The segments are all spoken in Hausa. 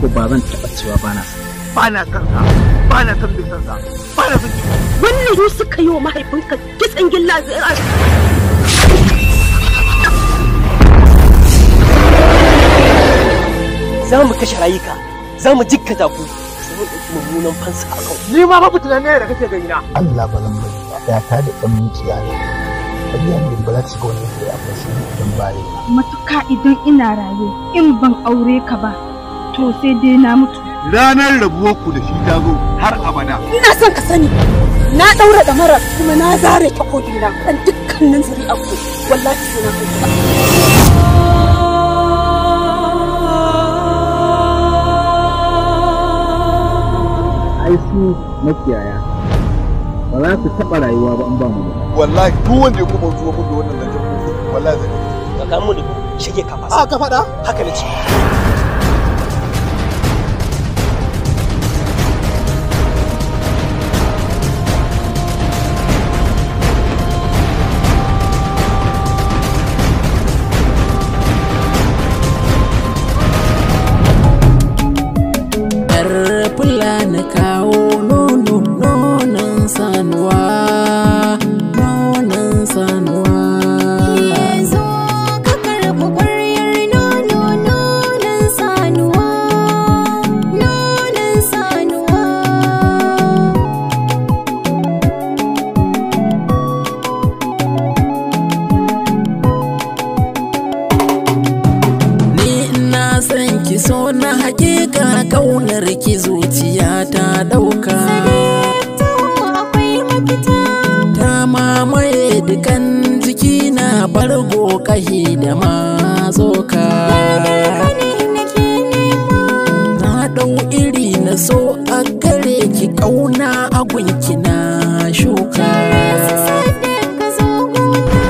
ba zan taɓa cewa ba na son ba na san sa ba na san bai san sa ba na san wannan su suka yi wa mahaifinka kitsan gilla zira za mu kashe rayuka za mu jikkata ku sai mu ɗauki mummunan fansa a kan ni ma ba fitina ne da kake gani na Allah ba zan bari ba ya ta da ɗan mukiya ne ƙarya ne ba za ta shiga wannan shari'a ba sai idan ba yi matuka idan ina raye in ban aure ka ba to sai dai na mutu ranar rabuwar ku da shi ta zo har abada ina son ka sani na daura da mara kuma na zare takobi na kan dukkanin zuri'a ku wallahi sai na kai ai su makiyaya ba za su taɓa rayuwa ba an ba mu ba wallahi duk wanda ya kuma zuwa mun da wannan zancen wallahi zai ka kamu da shige ka fasa a ka faɗa haka ne ce Yar fulani kawo nono nonon sanuwa nonon sanuwa zo ka karɓi ƙwaryar nono nonon sanuwa nonon sanuwa ni ina son ki so na hakika kaunar ki zuciya ta dauka to akwai mafita ta mamaye dukan jiki na bargo kahi da mazoka kane nake nema na dau iri na so a gare ki kauna a gunki na shuka ka zo gona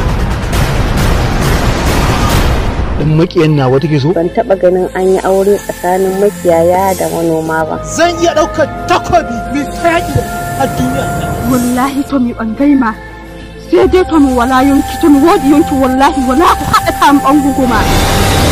ɗan makiyan nawa take so ban taba ganin an yi aure tsakanin makiyaya da manoma ba zan iya ɗaukar takobi mai ta yaƙi da a duniya wallahi to mi bangai ma sai dai to mi wala yonki to mi wodi yonki wallahi wala ku haɗa ta mi ɓangu kuma